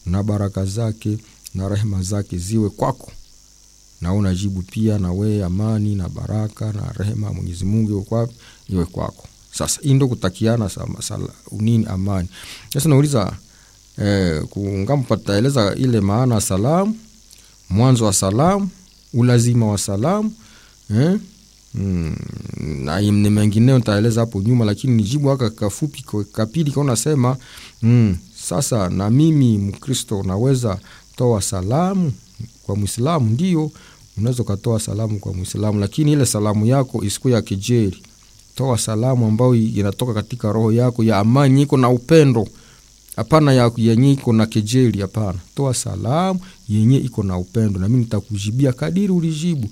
na baraka zake na rehema zake ziwe kwako na unajibu pia na wewe amani na baraka na rehema ya mwenyezi mungu iwe kwako iwe kwako sasa hii ndo kutakiana sama- sala- nini amani sasa nauliza eh, kungama pataeleza ile maana ya salamu mwanzo wa salamu ulazima wa salamu eh? Mm, na ni mengineo nitaeleza hapo nyuma lakini nijibu haka kafupi kwa- kapili kaunasema mm, sasa na mimi mkristo naweza toa salamu kwa mwislamu ndio unaweza ukatoa salamu kwa mwislamu lakini ile salamu yako isikuwa ya kejeri toa salamu ambayo inatoka katika roho yako ya amani iko na upendo hapana ya yenye iko na kejeli hapana toa salamu yenye iko na upendo nami nitakujibia kadiri ulijibu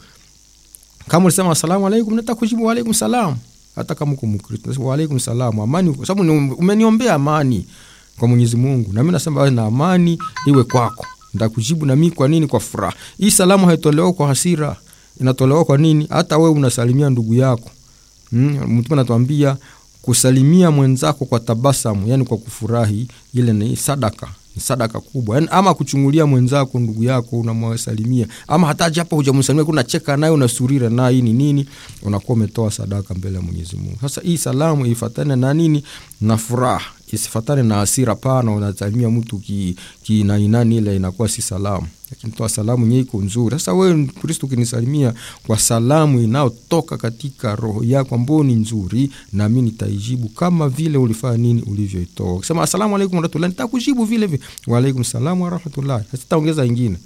kama ulisema asalamu alaikum nitakujibu waalaikum salam hata kama uko mkristo nasema waalaikum salam amani kwa sababu ni- umeniombea amani kwa mwenyezi mungu nami nasema awe na amani iwe kwako ntakujibu nami kwa nini kwa furaha hii salamu haitolewa kwa hasira inatolewa kwa nini hata wewe unasalimia ndugu yako mm, mtume anatuambia kusalimia mwenzako kwa tabasamu yani kwa kufurahi ile ni sadaka ni sadaka kubwa yani, ama kuchungulia mwenzako ndugu yako unamwasalimia ama hata japo hujamsalimia unacheka naye unasurira naye hii ni nini unakuwa umetoa sadaka mbele ya mwenyezi mungu sasa hii salamu ifatane na nini na furaha isifatane na hasira pana unasalimia mtu ki, kinainani ile inakuwa si salamu lakini toa salamu nye iko nzuri sasa wewe kristo ukinisalimia kwa salamu inayotoka katika roho yako ambao ni nzuri nami nitaijibu kama vile ulifanya nini ulivyoitoa ukisema asalamu alaikum warahmatullahi nitakujibu vile vile waalaikum salam warahmatullahi sitaongeza ingine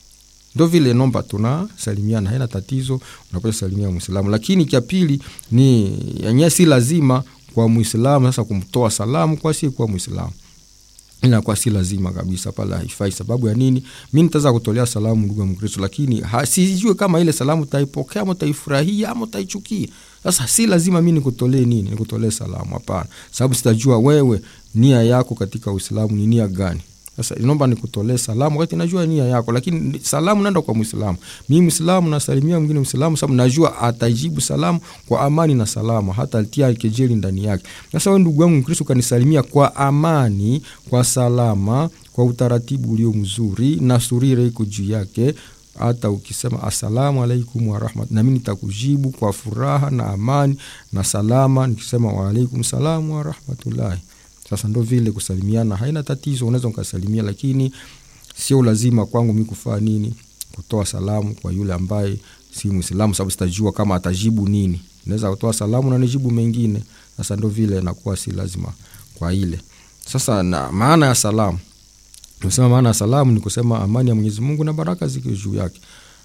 ndo vile nomba tunasalimiana haina tatizo unapata salimia mwislamu lakini cha pili ni yenyewe si lazima kwa mwislamu sasa kumtoa salamu kwa si kwa mwislamu inakuwa si lazima kabisa pale haifai sababu ya nini mi nitaweza kutolea salamu ndugu ya mkristo lakini ha- sijue kama ile salamu utaipokea ama utaifurahia ama utaichukia sasa si lazima mi nikutolee nini nikutolee salamu hapana sababu sitajua wewe nia yako katika uislamu ni nia gani sasa naomba nikutolee salamu wakati najua nia yako lakini salamu naenda kwa mwislamu mi mwislamu nasalimia mwingine mwislamu sababu najua atajibu salamu kwa amani na salama hata atia kejeli ndani yake sasa we ndugu yangu mkristo ukanisalimia kwa amani kwa salama kwa utaratibu ulio mzuri na surira iko juu yake hata ukisema asalamu alaikum warahmat nami nitakujibu kwa furaha na amani na salama nikisema waalaikum salamu warahmatullahi sasa ndo vile kusalimiana haina tatizo unaweza ukasalimia lakini sio lazima kwangu mi kufaa nini kutoa salamu kwa yule ambaye si mwislamu sababu sitajua kama atajibu nini naweza kutoa salamu na nijibu mengine sasa ndo vile nakuwa si lazima kwa ile sasa na maana ya salamu tumesema maana ya salamu ni kusema amani ya mwenyezi mungu na baraka ziko juu yake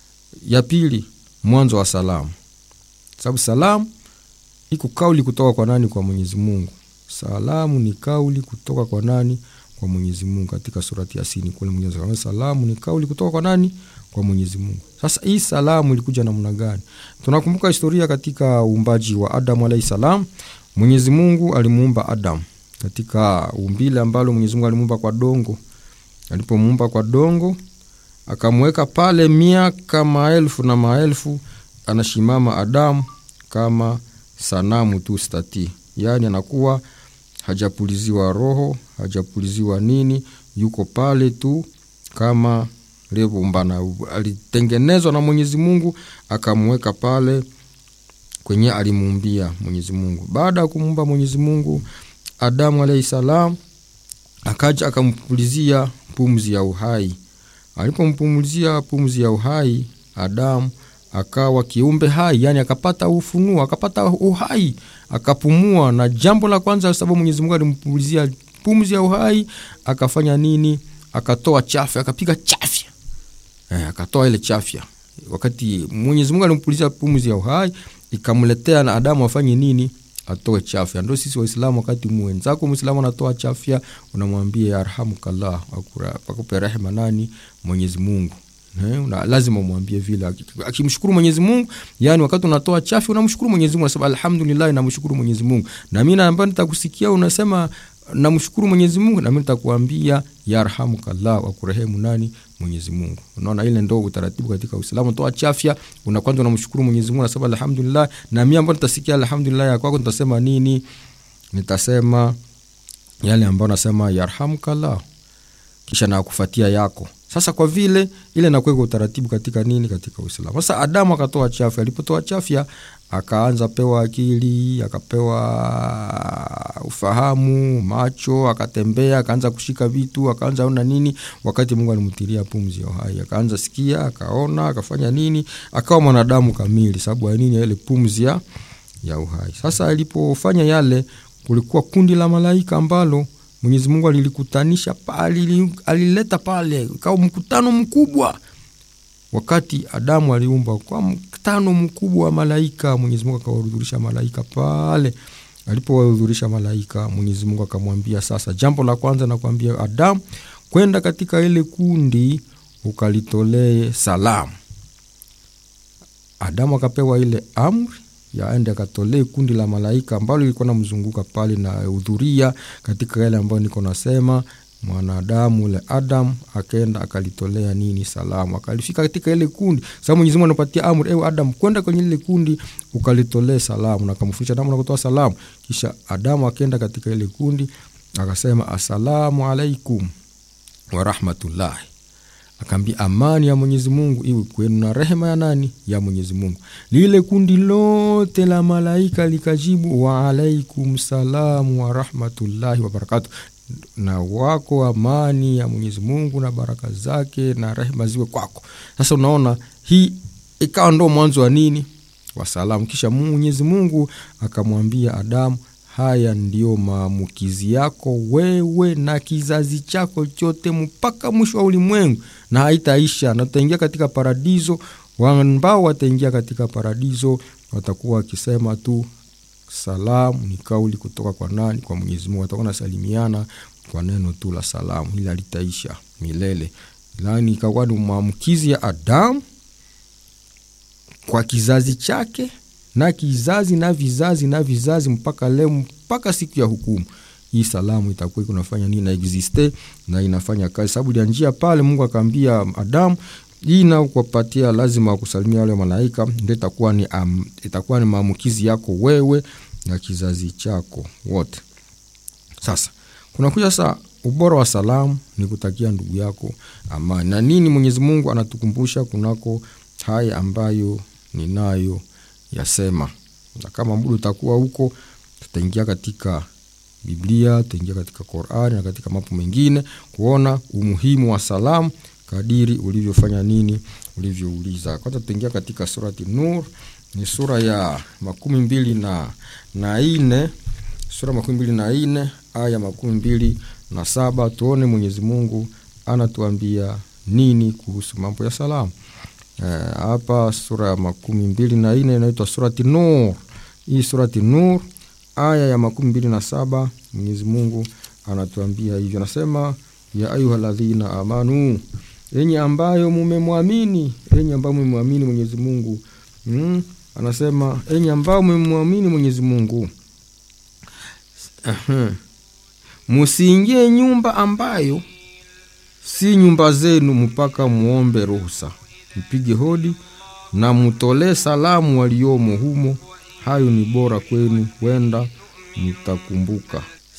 ya pili mwanzo wa salamu sababu salamu iko kauli kutoka kwa nani kwa mwenyezi mungu salamu ni kauli kutoka kwa nani kwa mwenyezi mungu katika surati yasini kule mwenyezi mungu salamu ni kauli kutoka kwa nani kwa mwenyezi mungu sasa hii salamu ilikuja namna gani tunakumbuka historia katika uumbaji wa adamu alahi salam mwenyezi mungu alimuumba adamu katika umbile ambalo mwenyezi mungu alimuumba kwa dongo alipomuumba kwa dongo akamweka pale miaka maelfu na maelfu anashimama adamu kama sanamu tu stati yaani anakuwa hajapuliziwa roho hajapuliziwa nini yuko pale tu kama livumbana alitengenezwa na mwenyezi mungu akamweka pale kwenye alimuumbia mwenyezi mungu baada ya kumuumba mwenyezi mungu adamu alahi salam akaja akampulizia pumzi ya uhai alipompumulizia pumzi ya uhai adamu akawa kiumbe hai yani akapata ufunuo akapata uhai akapumua na jambo la kwanza sababu mwenyezi mungu alimpulizia pumzi ya uhai akafanya nini akatoa chafya akapiga chafya eh, akatoa ile chafya wakati mwenyezi mungu alimpulizia pumzi ya uhai ikamletea na adamu afanye nini atoe chafya ndo sisi waislamu wakati mwenzako mwislamu anatoa chafya unamwambia yarhamukallah akupe rehema nani mwenyezi mungu Eh, una, lazima umwambie vile akimshukuru mwenyezi mungu yani wakati unatoa chafi unamshukuru mwenyezi mungu unasema alhamdulillah namshukuru mwenyezi mungu na mi ambayo nitakusikia unasema namshukuru mwenyezi mungu nami nitakuambia yarhamukallah wakurehemu nani mwenyezi mungu unaona ile ndo utaratibu katika uislamu toa chafya una kwanza unamshukuru mwenyezi mungu unasema alhamdulillah na mi ambayo nitasikia alhamdulillah ya kwako nitasema nini nitasema yale ambayo nasema yarhamukallah kisha na kufuatia yako sasa kwa vile ile nakuweka utaratibu katika nini katika uislamu sasa adamu akatoa chafya alipotoa chafya akaanza pewa akili akapewa ufahamu macho akatembea akaanza kushika vitu akaanza ona nini wakati mungu alimtilia pumzi ya uhai akaanza sikia akaona akafanya nini akawa mwanadamu kamili sababu ya nini ile pumzi ya, ya uhai sasa alipofanya yale kulikuwa kundi la malaika ambalo mwenyezi mungu alilikutanisha pale alileta pale ikawa mkutano mkubwa wakati adamu aliumba kwa mkutano mkubwa wa malaika mwenyezi mungu akawahudhurisha malaika pale alipowahudhurisha malaika mwenyezi mungu akamwambia sasa jambo la kwanza nakwambia adamu kwenda katika ile kundi ukalitolee salamu adamu akapewa ile amri yaende akatolee kundi la malaika ambalo lilikuwa namzunguka pale na hudhuria katika yale ambayo niko nasema mwanadamu ule adam akaenda akalitolea nini salamu akalifika katika ile kundi sababu mwenyezi mungu anapatia amri ewe adam kwenda kwenye ile kundi ukalitolee salamu na akamfundisha adamu na kutoa salamu kisha adamu akaenda katika ile kundi akasema assalamu alaikum warahmatullahi akaambia amani ya mwenyezi mungu iwe kwenu na rehema ya nani ya mwenyezi mungu lile kundi lote la malaika likajibu waalaikum salamu warahmatullahi wabarakatu na wako amani ya mwenyezi mungu na baraka zake na rehema ziwe kwako sasa unaona hii ikawa ndo mwanzo wa nini wa salamu kisha mwenyezi mungu akamwambia adamu haya ndiyo maamukizi yako wewe na kizazi chako chote mpaka mwisho wa ulimwengu na haitaisha na utaingia katika paradiso ambao wataingia katika paradiso watakuwa wakisema tu salamu ni kauli kutoka kwa nani kwa mwenyezi mungu watakuwa nasalimiana kwa neno tu la salamu hili alitaisha milele lani ikakuwa ni maamkizi ya adamu kwa kizazi chake na kizazi na vizazi na vizazi mpaka leo mpaka siku ya hukumu hii salamu itakuwa kunafanya nini na existe na inafanya kazi sababu ya njia pale mungu akaambia adamu hii nakupatia lazima kusalimia wale malaika ndio itakuwa ni, um, itakuwa ni maambukizi yako wewe na kizazi chako wote sasa kunakuja sasa ubora wa salamu ni kutakia ndugu yako amani na nini mwenyezi mungu anatukumbusha kunako haya ambayo ninayo yasema na kama muda utakuwa huko tutaingia katika biblia tutaingia katika qurani na katika mambo mengine kuona umuhimu wa salamu kadiri ulivyofanya nini ulivyouliza kwanza tutaingia katika surati nur ni sura ya makumi mbili na, na ine sura makumi mbili na ine aya makumi mbili na saba tuone mwenyezi mungu anatuambia nini kuhusu mambo ya salamu hapa e, sura ya makumi mbili na ine inaitwa surati nur hii surati nur aya ya makumi mbili na saba mwenyezi mungu anatuambia hivyo anasema ya ayuha ladhina amanu enye ambayo mumemwamini enye ambayo mumemwamini mwenyezi mungu mm, anasema enye ambayo mumemwamini mwenyezi mungu musiingie nyumba ambayo si nyumba zenu mpaka muombe ruhusa mpige hodi na mutolee salamu waliomo humo hayo ni bora kwenu wenda mtakumbuka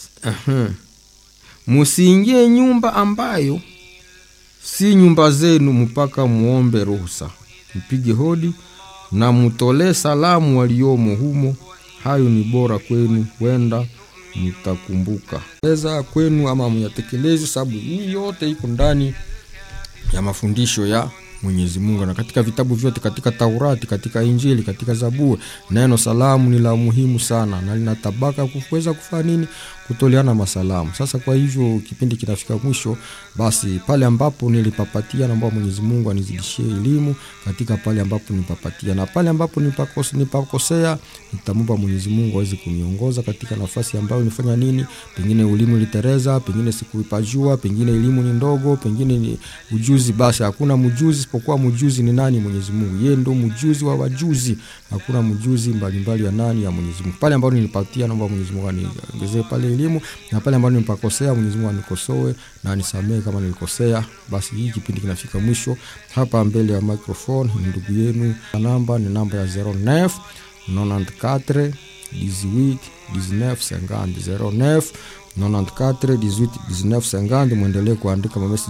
musiingie nyumba ambayo si nyumba zenu mpaka muombe ruhusa mpige hodi na mutolee salamu waliomo humo hayo ni bora kwenu wenda mtakumbuka eza kwenu ama myatekelezi sababu hii yote iko ndani ya mafundisho ya mwenyezi mungu na katika vitabu vyote katika taurati katika injili katika zaburi neno salamu ni la muhimu sana na lina tabaka kuweza kufanya nini kutoleana masalamu sasa kwa hivyo kipindi kinafika mwisho basi pale ambapo nilipapatia naomba mwenyezi mungu anizidishie elimu katika pale ambapo nipapatia na pale ambapo nipakosea nipa nitamomba mwenyezi mungu aweze kuniongoza katika nafasi ambayo nifanya nini pengine elimu ilitereza pengine sikuipajua pengine elimu ni ndogo pengine ni ujuzi basi hakuna mjuzi isipokuwa mjuzi ni nani mwenyezi mungu yeye ndo mjuzi wa wajuzi hakuna mjuzi mbalimbali ya nani ya mwenyezi mungu pale ambapo nilipatia naomba mwenyezi mungu aniongezee pale elimu na pale ambapo nipakosea mwenyezi mungu anikosoe na anisamehe kama nilikosea basi hii kipindi kinafika mwisho hapa mbele ya microphone ni ndugu yenu namba ni namba ya 09 94 18 19 50 09 94 18 19 50 mwendelee kuandika mamesi